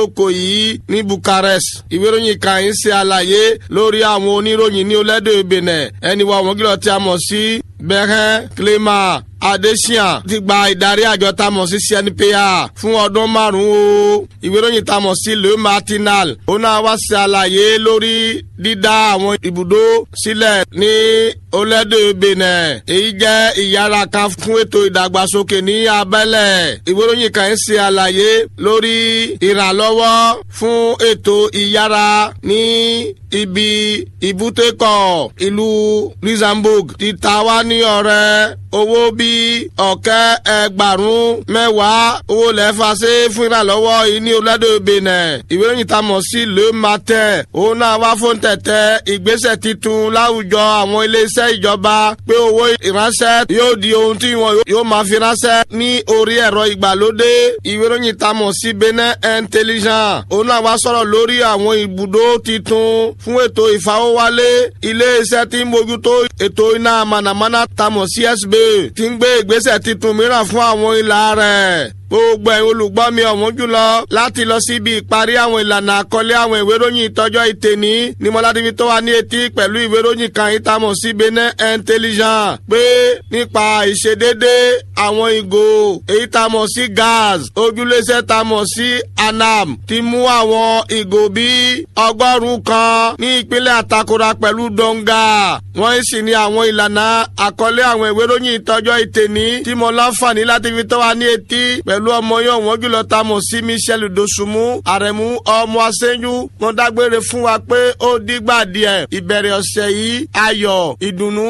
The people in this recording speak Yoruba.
oko yìí ní Bucharest ìwé ìròyìn kan ń ṣe àlàyé lórí àwọn oníròyìn ní olódò Benin ẹni wa wọ́n gílọ̀ tí a mọ̀ sí bẹ́hẹ́ Clément Adesian ti gba ìdarí àjọ tá a mọ̀ sí CNPA fún ọdún márùn-ún o ìwé ìròyìn tá a mọ̀ sí Le Matinal ó náà wá ṣe àlàyé lórí dídá àwọn ibùdó sílẹ̀ ní olódò Benin èyí jẹ́ ìyára kan fún ètò ìdàgbàsókè ní abẹ́lẹ̀ ìwé ìròyìn kan ń ṣe àlàyé lórí ìrànlọ́wọ́ fún ètò ìyára ní ibi ìbútẹ́kọ̀ ìlú Luxembourg ti ta wá ní ọ̀rẹ́ owó bíi ọ̀kẹ́ ẹgbàrún mẹ́wàá owó lẹ́fà ṣe fún ìrànlọ́wọ́ yìí ní olódò Benin ìwé ìròyìn tá a mọ̀ sí Le Matin òun náà wá fún tẹ̀tẹ̀ ìgbésẹ̀ titun láwùjọ àwọn iléeṣẹ́ ìjọba pé owó ìránṣẹ́ yóò di ohun tí wọn yóò máa fi ránṣẹ́ ní orí ẹ̀rọ ìgbàlódé ìwé ìròyìn tá a mọ̀ sí Benin Intelligent òun náà wá sọ̀rọ̀ lórí àwọn ibùdó titun fún ètò ìfawọ́wálé iléeṣẹ́ tí ń mójútó ètò iná mànàmáná tá a mọ̀ sí SB ti ń gbé ìgbésẹ̀ titun mìíràn fún àwọn ìlà rẹ̀ gbogbo ẹ̀yin olùgbọ́ mi ọ̀wọ́n jùlọ láti lọ síbi ìparí àwọn ìlànà àkọlé àwọn ìwé ìròyìn ìtọ́jọ́ ìtẹ̀ní ní mọ́ládébí tó wà ní etí pẹ̀lú ìwé ìròyìn kan ìtamọ̀ sí Benin Intelligent pé nípa ìṣedédé àwọn ìgò èyí tamọ̀ sí gas ojúléṣẹ́ tamọ̀ sí anam ti mú àwọn ìgò bíi ọgọ́rùn-ún kan ní ìpínlẹ̀ Àtakora pẹ̀lú Donga wọ́n sì ní àwọn ìlànà àkọlé àwọn ìwé ìròyìn ìtọ́jọ́ ìtẹ̀ní tí mo láǹfààní láti fi tó wa ní etí pẹ̀lú pẹ̀lú ọmọ yóò wọ́n jùlọ ta mọ̀ sí Michel Dosunmu àrẹ̀mú ọmọ aṣẹ́jú wọn dágbére fún wa pé ó dígbà díẹ̀ ìbẹ̀rẹ̀ ọ̀sẹ̀ yìí ayọ̀ ìdùnnú